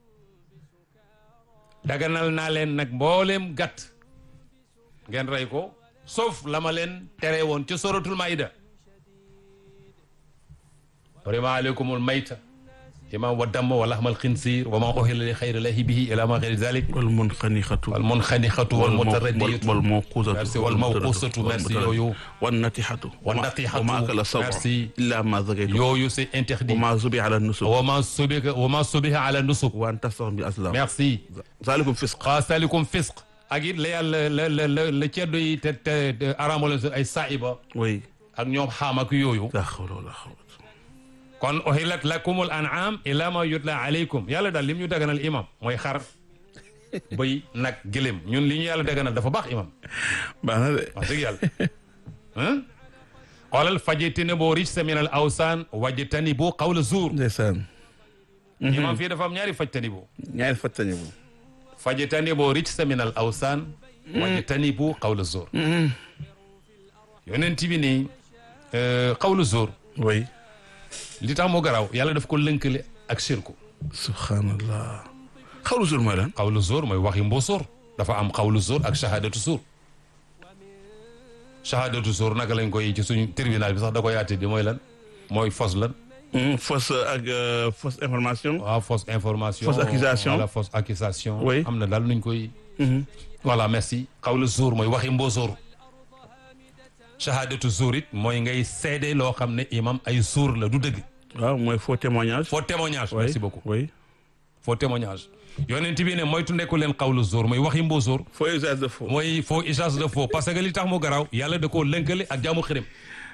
daganal naa leen nag mbooleem gàtt ngeen rey ko sauf la ma leen tere woon ci suratul maida harima alaykumul mayta imam wa damm wa laxmal xinsir wa ma uhilla li xayri lahi bihi ila ma xayri zalik wal munxanixatu wal munxanixatu wal mutaradiyatu wal mawqusatu merci wal mawqusatu merci yooyu wan natixatu wan natixatu wa ma akala sabu merci illa ma zakaytu yooyu c'est interdit wa ma zubi ala nusuk wa ma subiha wa ma subiha ala nusuk wa an tastaxum bi aslam merci zalikum fisq xaasalikum fisq ak it la yàlla la la la la ceddo yi te te araamalo ay saiba oui ak ñoom xaam ak yooyu la hawla wala quwwata kon uhillat lakumul an'am ila ma yutla alaykum yàlla daal lim ñu daganal imam mooy xar bëy nag gëléem ñun li ñu yàlla daganal dafa baax imam baax na de wax dëgg yàlla ah xoolal fajitani boo rijsa min al awsaan wajtani bu qawla zuur ndeysaan imam fii dafa am ñaari fajtani bu ñaari fattañe bu fajtani boo rijsa min al awsaan wajtani bu qawla zuur yonent bi nii qawla zuur oui li tax mu garaaw yàlla daf ko lënkale ak shirku subhanallah xawlu sur mooy lan xawlu zoor mooy waxi mbóosóor dafa am xawlu zoor ak shahadatu suur shahadatu suur naka lañ koy ci suñu tribunal bi sax da koy àtte di mooy lan mooy fausse lan fausse ak fausse information waaw fausse information Fausse accusation. wala fausse accusation Oui. am na daal nuñ koy voilà merci xawlu zoor mooy waxi mbóosóor shahadatu suur it mooy ngay seede loo xam ne imam ay suur la du dëgg waaw mooy faux témoignage faux témoignage oui merci beaucoup oui faux témoignage yonent bi ne moytu nekku leen xawlu zoor mooy waxi mbóosóor faux usage de faux mooy faux usage de faux parce que li tax mu garaaw yàlla da koo lënkale ak jaamu xirim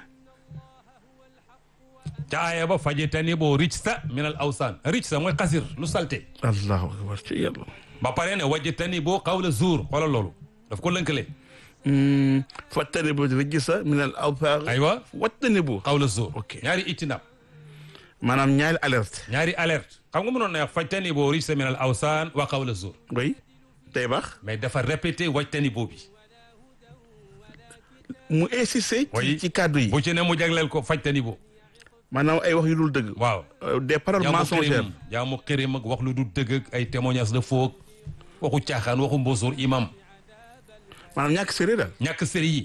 ca aaya ba fajitani boo rijsa min al awsaan rijsa mooy xasir lu salte allahu akbar ci yàlla ba pare ne wajitani boo xawla zuur xoolal loolu daf ko lënkale fattani bu rijsa min al awthar aywa wattani bu xawla zuur Ok. ñaari itinab maanaam ñaari alerte ñaari alerte xam nga mënoon na wax fajtani boo rijsa min al awsaan wa xawla zuur oui tey baax mais dafa répété wajtani boo bi mu insisté Oui. ci ci kàddu yi bu ci ne mu jagleel ko fajtani boo maanaam ay wax yu dul dëgg waaw Euh, des paroles jaamu mensongères xirim jaamu xirim ak wax lu du dëgg ak ay témoignage de faux ak waxu caaxaan waxu mbóosóor imam maanaam ñàkk sérieux daal ñàkk sëri yi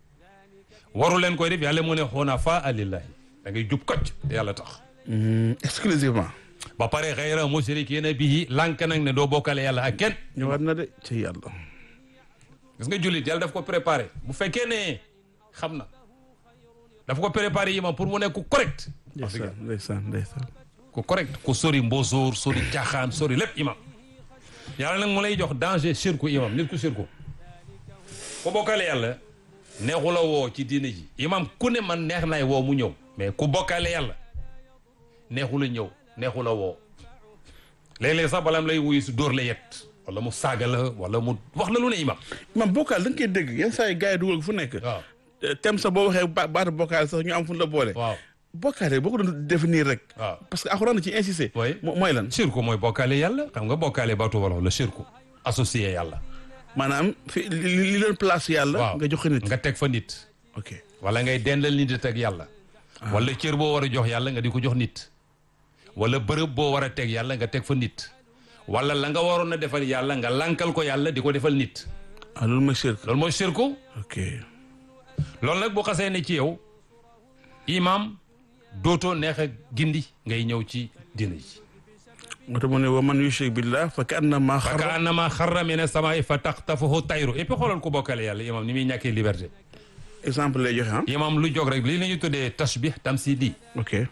waru leen koy def yàlla mu ne xunafaa lillahi da ngay jub kocc te yàlla tax exclusivement ba pare xayra mushrikina bihi lànk nag ne doo bokkale yàlla ak kenn ñëwaat na de ci yàlla gis nga jullit yàlla daf ko préparé bu fekkee ne xam na daf ko préparé imam pour mu nekk ku correct ndeysaan ndeysaan ndeysaan ku correct ku sori mbóosóor sori caaxaan sori lépp imam yàlla nag mu lay jox danger shirku imam nit ku shirku ku bokkale yàlla neexu la woo ci diine ji imam ku ne man neex naay woo mu ñëw mais ku bokkale yàlla neexu la ñëw neexu la woo léeg-léeg sax balaam lay wuyu si dóor la yet wala mu saaga la wala mu wax la lu ne imam man bokkaal da nga koy dégg yenn saa yi gars yi dugal ko fu nekk waaw tem sax boo waxee ba baatu bokkaal sax ñu am fu ñu la boole waaw bokkaale boo ko doon définir rek waaw parce que alxuraan na ci insisté Oui. mo- mooy lan shirku mooy bokkale yàlla xam nga bokkale baatu wolof la shirku associé yàlla maanaam fi li li leen place yàlla waaw nga joxe nit nga teg fa nit ok wala ngay dendal nit di teg yàlla wala cër boo war a jox yàlla nga di ko jox nit wala bërëb boo war a teg yàlla nga teg fa nit wala la nga waroon a defal yàlla nga lankal ko yàlla di ko defal nit ah loolu mooy shirk loolu mooy shirku ok loolu nag bu xasee ne ci yow imam dootoo neex a gindi ngay ñëw ci dina ji moo tax mu ne wa man yushrik billah fa ka annama fa ka xarra annama xarra mina samaa'i fa taxtafuhu tayru et puis xoolal ku bokkale yàlla imam ni muy ñàkkee liberté exemple lay joxe ah imam lu jóg rek lii la ñuy tuddee tashbih tamsili ok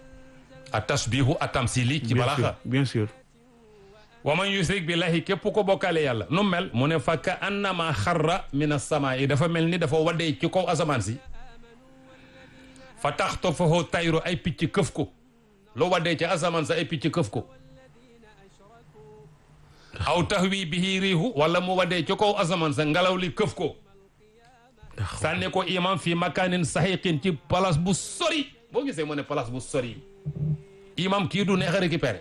a tashbihu a tamsili ci bien sûr balaaxa bien sûr wa man yushrik billahi képp ko bokkale yàlla nu mel mu ne fa ka annama xarra min as-samaa'i dafa mel ni dafa waddee ci kaw asamaan si fa taxtafuhu tayru ay picc këf ko loo waddee ci asamaan sa ay picc këf ko aw tahwi bihi riihu wala mu waddee ci kaw asamaan sa ngelaw li këf ko sànni ko imam fi makanin sahiqin ci place bu sori boo gisee mu ne place bu sori imam kii du neex a récupérer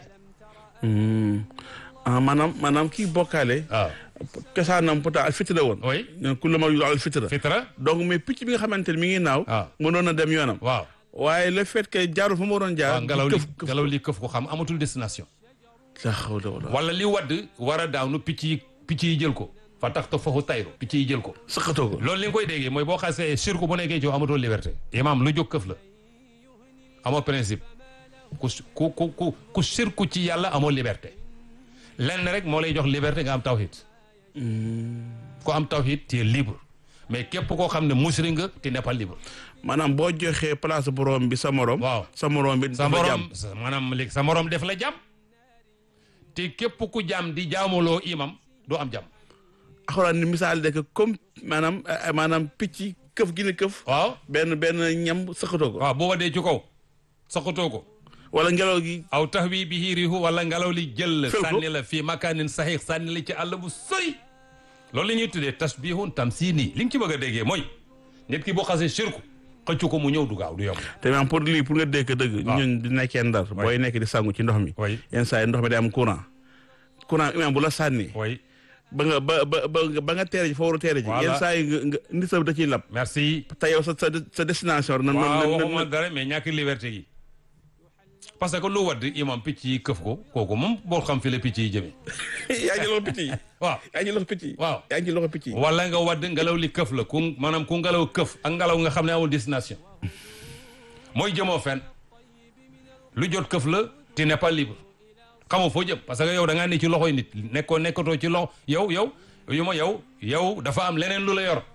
ah maanaam maanaam kii bokkaale waaw cosaanam pourtant al fitra woon oui ne ku la ma yu al fitra fitra donc mais picc bi nga xamante ne mi ngi naaw waaw mënoon na dem yoonam waaw waaye le fait que jaarul fa mu waroon jaar waaw ngelaw li këf këf ngelaw li këf ko xam amatul destination la hawla wala wala li wadd war a daanu picc yi picc yi jël ko fa tax ta foofu tayru picc yi jël ko sëqatoo ko loolu li nga koy déggee mooy boo xasee sirku bu nekkee ci yow amatoo liberté imam lu jóg këf la amoo principe ku ku ku ku ku sirku ci yàlla amoo liberté lenn rek moo lay jox liberté nga am tawhid ku am tawhid tu es libre mais képp koo xam ne musri nga tu n'es pas libre maanaam boo joxee place borom bi sa morom. waaw sa morom bi sa dafa morom jàmm. sa- maanaam léegi sa morom def la jàmm te képp ku jàmm di jaamuloo imam doo am jàmm axuraan ni misaal de que comme maanaam eh, maanaam picc këf gi ne këf. waaw benn benn ñam sëqatoo ko. waaw boo wadee ci kaw saxatoo ko wala ngelaw gi. aw tax wi bi riihu wala ngelaw li jël la Fël ko. sànni la fii makaanin saxiix sànni la ci àll bu sori loolu la ñuy tuddee tasbihun tamsiini li nga ci bëgg a déggee mooy nit ki boo xasee shirku xëccu ko mu ñëw du gaaw du yomb te maanaam pour lii pour nga dégg dëgg. waaw. ñun di nekkee ndar. booy nekk di sangu ci ndox mi. way yenn saa yi ndox mi day am courant. courant imaam bu la sànni. way ba nga ba ba ba ba nga teere ji fa war a teere ji. Voilà. yenn saa yi nga nga nit sa da ciy lab. merci te yow sa sa sa destination. na waaw na waxuma dara mais ñàkk liberté gi parce que lu wadd imam picc yi këf ko kooku moom boo xam fi la picc yi jëmee yaa ngi loxo picc yi. waaw yaa ngi loxo picc yi. waaw yaa ngi loxo picc yi. wala nga wadd ngelaw li këf la ku maanaam ku ngelaw këf ak ngelaw nga xam ne amul destination mooy jëmoo fenn lu jot këf la tu n'es pas libre xamoo foo jëm parce que yow da ngaa ne ci loxoy nit nekkoo nekkatoo ci loxo yow yow yu ma yow yow dafa am leneen lu la yor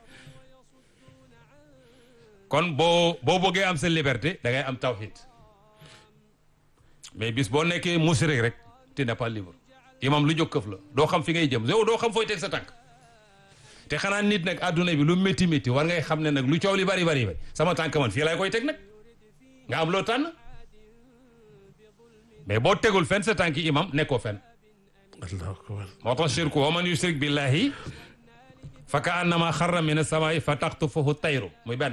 kon boo boo bëggee am sa liberté da ngay am tawhid mais bis boo nekkee musrik rek tu n'es pas libre imam lu jóg këf la doo xam fi ngay jëm yow doo xam fooy teg sa tànk te xanaa nit nag àdduna bi lu métti métti war ngay xam ne nag lu coow li bari bari bari sama tànk man fii laay koy teg nag nga am loo tànn mais boo tegul fenn sa tànk imam nekkoo fenn allahu akbar. moo tax shirku wa man yushrik billahi fa ka annama xarra min as-samaa'i fa taxtufuhu tayru muy benn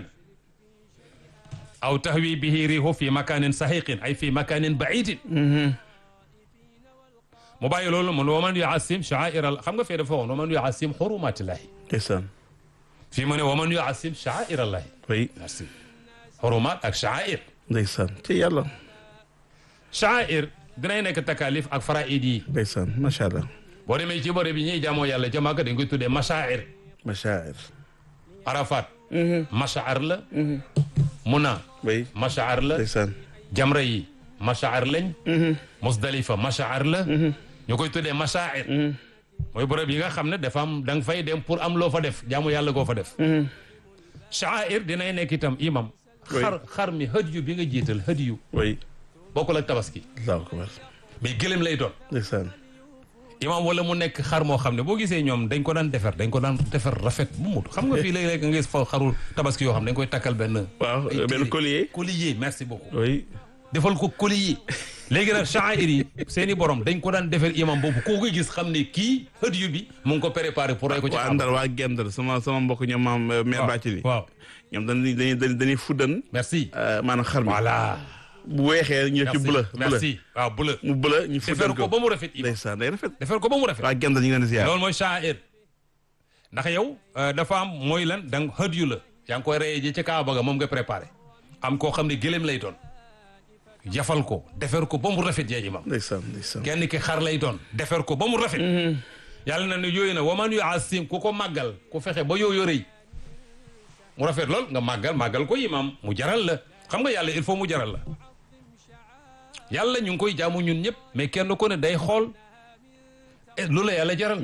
aw tahwi bihi rihu fi makanin sahiqin ay fi makanin baidin mu bàyyi loolu mun wa man yuasim sha'aira xam nga fee dafa waxoon wa man yuasim xurumatillahi ndeysaan. fii mu ne wa man yuasim sha'aira allahi oui merci xurumaat ak sha'air ndeysaan ci yàlla. sha'air dinay nekk takalif ak faraid yi ndeysaan macha allah. boo demee ci bërëb bi ñuy jaamoo yàlla ca Màkka dañ koy tuddee mashaa'ir machair. Arafat mashaar la Muna oui mashaar la ndeysaan. jamra yi mashaar lañ Musdalifa mashaar la ñu koy tuddee mashaa'ir mooy bërëb yi nga xam ne dafa am da nga fay dem pour am loo fa def jaamu yàlla goo fa def sha'air dinay nekk itam imam Oui. xar xar mi hëdiyu bi nga jiital hëdiyu oui bokkul ak tabaski allahu akbar. mais gëlëm lay doon ndeysaan. imam wala mu nekk xar moo xam ne boo gisee ñoom dañ ko daan defar dañ ko daan defar rafet bu mut xam nga fii léeg-léeg nga gis fa xarul tabaski yoo xam ne dañ koy takkal benn waaw ay benn téere. collier. collier merci beaucoup oui. defal ko collier léegi nag sha'air yi seen i borom dañ ko daan defar imam boobu koo koy gis xam ne kii hëdiyu bi mu ngi ko préparé pour rey ko ci waa Kaaba. Ndar waa Gendar sama sama mbokk ñoom maam mère waaw Bathily. waaw ñoom dañuy dañuy dañuy dañuy fuddan. merci euh, maanaam xar mi. voilà bu weexee ñu def ci merci bleu. bleu merci waaw bleu mu bleu ñu defar fuddan ko ko. ba mu rafet imam ndeysaan day rafet. defar ko ba mu rafet waa Gendar ñu ngi leen di ziar. loolu mooy sha'air ndax yow euh, dafa am mooy lan da nga hëd yu la yaa ngi koy reyee ji ca Kaaba ga moom nga préparé am koo xam ne gëléem lay doon jafal ko defar ko ba mu rafet yaa imam ndeysaan ndeysaan. kenn ki xar lay doon defar ko ba mu rafet yàlla na ne yooyu na waman yu asim ku ko màggal ku fexe ba yooyu rëy mu rafet lool nga màggal màggal ko imam mu jaral la xam nga yàlla il faut mu jaral la yàlla ñu ngi koy jaamu ñun ñëpp mais kenn ku ne day xool eh, lu la yàlla jaral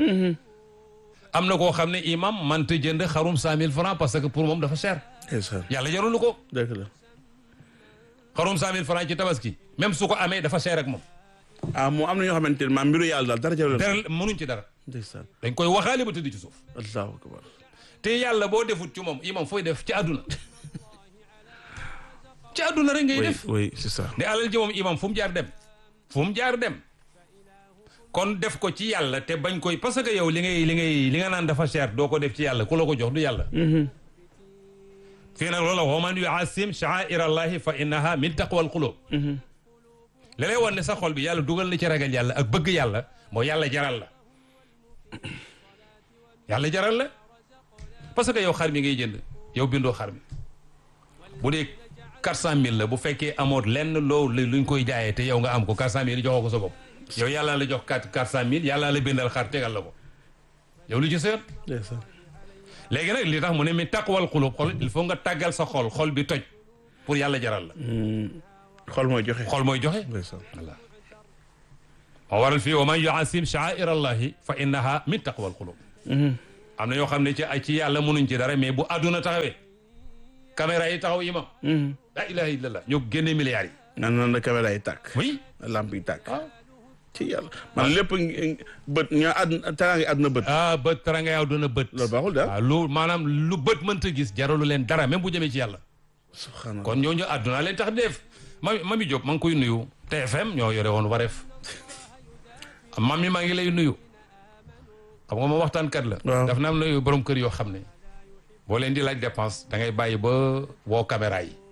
am na koo xam ne imam manta jënd xarum cent mille francs parce que pour moom dafa cher ndeysaan. yàlla jarul ko dëgg la. xarum cent mille francs ci tabaski même su ko amee dafa cher ak moom ah moo am na ñoo xamante ne maam mbiru yàlla daal dara jarul. dara mënuñ ci dara ndeysaan. dañ koy waxaale ba tëdd ci suuf allahu akbar. te yàlla boo defut ci moom imam fooy def ci àdduna ci àdduna rek ngay oui def oui c'est ça. ne alal ji moom imam fu mu jaar dem fu mu jaar dem kon def ko ci yàlla te bañ koy parce que yow li ngay li ngay li nga naan dafa cher doo ko def ci yàlla ku la ko jox du yàlla fii nag loola wa man yuasim sha'aira allahi fa innaha min taqwa al qulub li lay wan ne sa xol bi yàlla dugal na ci ragal yàlla ak bëgg yàlla moo yàlla jaral la yàlla jaral la parce que yow xar mi ngay jënd yow bindoo xar mi bu dee quatre cent mille la bu fekkee amoot lenn loo luñ koy jaayee te yow nga am ko quatre cent mille joxoo ko sa bopp yow yàllaa la jox quatre quatre cent mille yàllaa la bindal xar tegal la ko yow lu ci sa yoon ndeysaan. léegi nag li tax mu ne mi taqwal xulub xol il faut nga tàggal sa xol xol bi toj pour yàlla jaral la xol mooy joxe. xol mooy joxe ndeysaan. voilà moo waral fii wa man yuasim sha'air allahi fa innaha min taqwa al qulub am na yoo xam ne ci ay ci yàlla mënuñ ci dara mais bu àdduna taxawee caméra yi taxaw imam la ilaha illallah ñoo génne milliards yi nan nan la caméra yi tàkk. oui lamp yi tàkk. ah ci yàlla man lépp ngi- bët ñaa àdduna teraanga àdduna bët. ah bët tara nga yaw doon a bët loolu baaxul daal. waaw lu maanaam lu bët mënta gis jaralu leen dara même bu jëmee ci yàlla subhanallah. kon ñooñu àdduna leen tax def mami mami Diop maa ngi koy nuyu TFM ñoo yore woon wareef mami maa ngi lay nuyu xam nga moom waxtaankat la Waaw. daf na am nuyu borom kër yoo xam ne boo leen di laaj dépense da ngay bàyyi ba woo caméra yi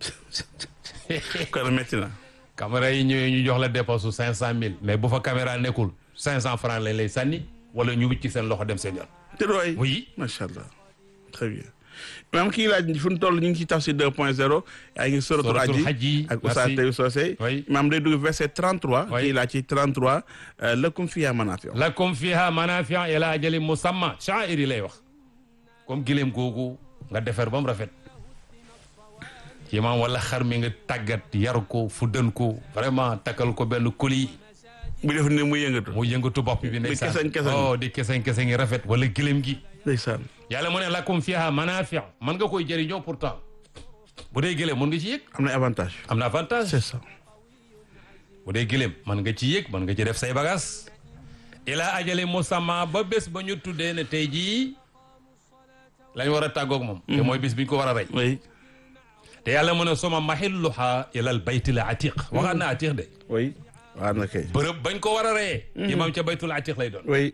kon métti na. caméra yi ñëwee ñu jox la dépense su cinq cent mille mais bu fa caméra nekkul cinq cent francs lañ lay sànni wala ñu wicc seen loxo dem seen yoon te dooy. oui macha allah très bien. maam kii laaj fu ñu toll ñu ngi ci tafsir 2 point 0 yaa ngi suratul Suratul Hajj Hajj, ak merci. Oustaz Taïb Socé Oui. maam day dugg verset 33 Oui. kii laaj ci 33 euh, lakum fiha manafi'u lakum fiha manafi'a ila ajalin musamma sha'iri lay wax comme gileem googu nga defar ba mu rafet ci maam wala xar mi nga tàggat yar ko fuddan ko vraiment takkal ko benn koli bu def ne muy yëngatu mu yëngatu bopp bi ndeysaan keseŋ-keseŋ. oh di keseŋ keseŋ yi rafet wala gileem gi ndeysaan yàlla mu ne lakum fiha manafi'a man nga koy jëriñoo pourtant bu dee gileem mën nga ci yëg am na avantage am na avantage c'est ça bu dee gileem mën nga ci yëg mën nga ci def say bagages ila ajali musamma ba bés ba ñu tuddee ne tey jii lañ war a tàggoog moom te mooy bés bi ñu ko war a rey oui te yàlla mu ne suma mahilluha ila al baytil atiq waxaat na atiq de oui waa na kay bërëb bañ ko war a reyee imam ca baytul atiq lay doon oui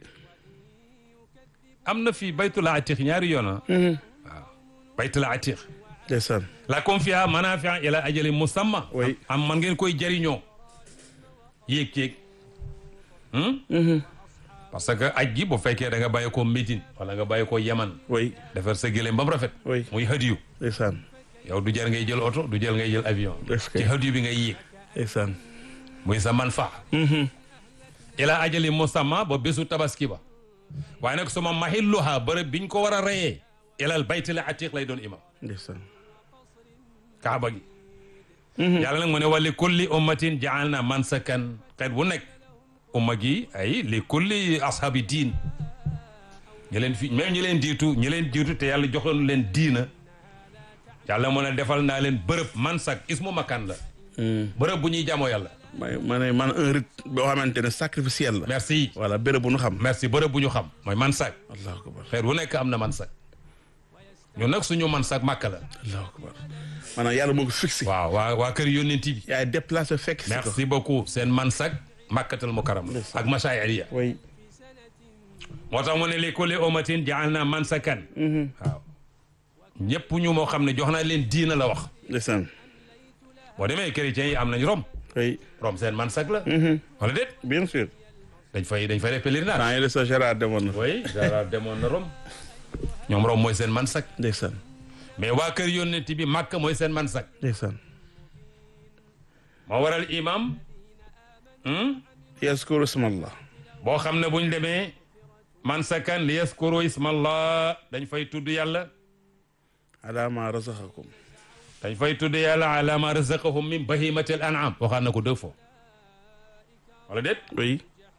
am na fii baytul atiq ñaari yoon ah waaw baytul atiq ndeysaan lakum fiha manafi'a ila ajali musamma Oui. am man ngeen koy jëriñoo yéeg ceeg parce que aj gi bu fekkee da nga bàyyi ko Médine wala nga bàyyi ko Yaman oui defar sa gëléem ba mu rafet Oui. muy hadiyu ndeysaan yow du jar ngay jël oto du jël ngay jël avion Est-ce que- ci hadiyu bi ngay yéeg ndeysaan muy sa man fa ila ajali musamma ba bésu tabaski ba waaye nag suma mahilluha bërëb biñ ko war a reyee ilal baytil atiq lay doon imam ndeysaan kaaba gi yàlla nag mu ne wa li kulli ummatin jaalna mansakan xeet bu nekk umma gi ay li kulli ashabi diin ñi leen fi même ñi leen jiitu ñi leen jiitu te yàlla joxoon leen diina yàlla mu ne defal naa leen bërëb mansak ismu makan la bërëb bu ñuy jaamoo yàlla may ma ne man un rite boo xamante ne sacrificiel la merci voilà béréb bu nu xam merci bërëb bu ñu xam mooy mansak allahu akbar xeet bu nekk am na mansak ñun nag suñu mansak màkk la allahu akbar maanaam yàlla moo ko fixé waaw waa waa kër yónnent bi yaay déplacé fekk si ko merci beaucoup seen mansak màkkatal mukarram la ak masaayiriya oui moo tax mu ne li kulli ummatin ja'alna mansakan waaw ñëpp ñu moo xam ne jox naa leen diina la wax ndeysaan boo demee chrétiens yi am nañ rom oui rom seen mansak la wala déet bien sûr dañ fay dañ fay def pèlerinage temps yële sa Gérard demoon na oui Gérard demoon na rom ñoom rom mooy seen mansak ndeysaan mais waa kër yónnent bi màkk mooy seen mansak ndeysaan moo waral imam yaskuru ismallah boo xam ne buñ demee mansakan li yaskuru ismallah dañ fay tudd yàlla ala ma razaqakum dañ fay tudd yàlla ala ma razaqahum min bahimati al an'am waxaan na ko deux fois wala déet oui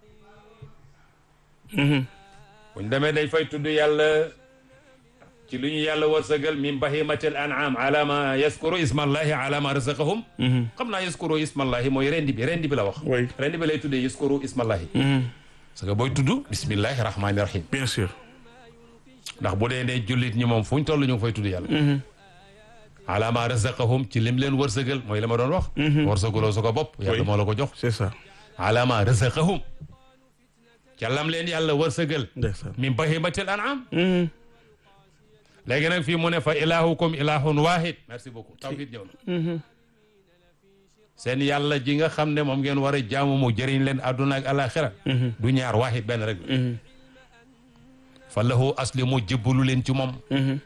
buñ demee dañ fay tudd yàlla ci lu ñu yàlla wërsëgal min bahimati al an'am ala ma yaskuru ismallahi ala ma razaqahum xam naa yaskuru ismallahi mooy rendi bi rendi bi la wax Oui. rendi bi lay tuddee yaskuru ismallahi parce que booy tudd bismillahi rahmani rahim bien sûr ndax bu dee ne jullit ñi moom fu ñu toll ñu ngi fay tudd yàlla ala ma razaqahum ci lim leen wërsëgal mooy la ma doon wax wërsëgaloo sa ko bopp yàlla Oui. moo la ko jox c'est ça ala ma razaqahum ca lam leen yàlla wërsëgal ndeysaan min bahimatil an'am léegi nag fii mu ne fa ilahukum ilahun wahid merci beaucoup tawhid ñëw na seen yàlla ji nga xam ne moom ngeen war a jaamu mu jëriñ leen àdduna ak alaxira du ñaar wahid benn rek la fa lahu aslimu jébbalu leen ci moom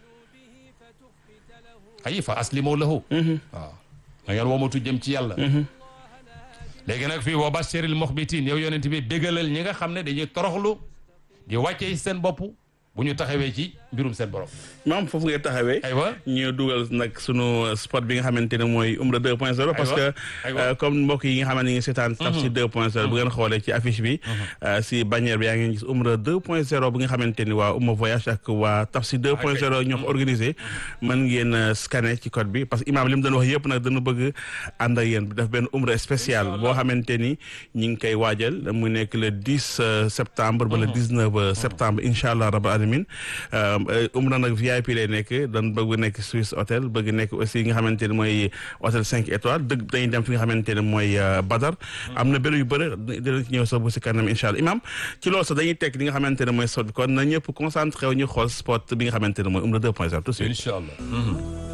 ay fa aslimu lahu waaw da ngeen womatu jëm ci yàlla léegi nag fii wa bashiril muxbitin yow yonent bi bégalal ñi nga xam ne dañuy toroxlu di wàcce seen bopp bu ñu taxawee ci mbirum seen borom maam foofu ngay taxawee aywa ñu dugal nag sunu spot bi nga xamante ne mooy Umra 2.0 parce que aywa. euh, comme mbokk yi nga xamante ne ñu ngi seetaan Tafsir 2.0 bu ngeen xoolee ci affiche bi euh, si bannière bi yaa ngi gis Umra 2.0 bi nga xamante ni waa Umma Voyage ak waa Tafsir 2.0 ñoo ko organisé mën ngeen euh, scanner ci code bi parce que imaam li mu doon wax yëpp nag dañu bëgg ànd ak yéen def benn Umra spécial boo xamante ni ñu ngi koy waajal mu nekk le 10 euh, septembre ba le 19 septembre incha allah rabbil alamin Euh, euh, Umra nag VIP lay nekk dañ bëgg nekk Swiss hôtel bëgg nekk aussi nga xamante ne mooy hôtel 5 étoiles dëgg dañuy dem fi nga xamante ne mooy euh, Badar am na bëri yu bëri dinañ ci ñëw sax bu si kanam incha allah imam ci loolu sax dañuy tekk li nga xamante ne mooy sot kon na ñëpp concentré wu ñu xool spot bi nga xamante ne mooy Umra 2.0 tout de suite incha allah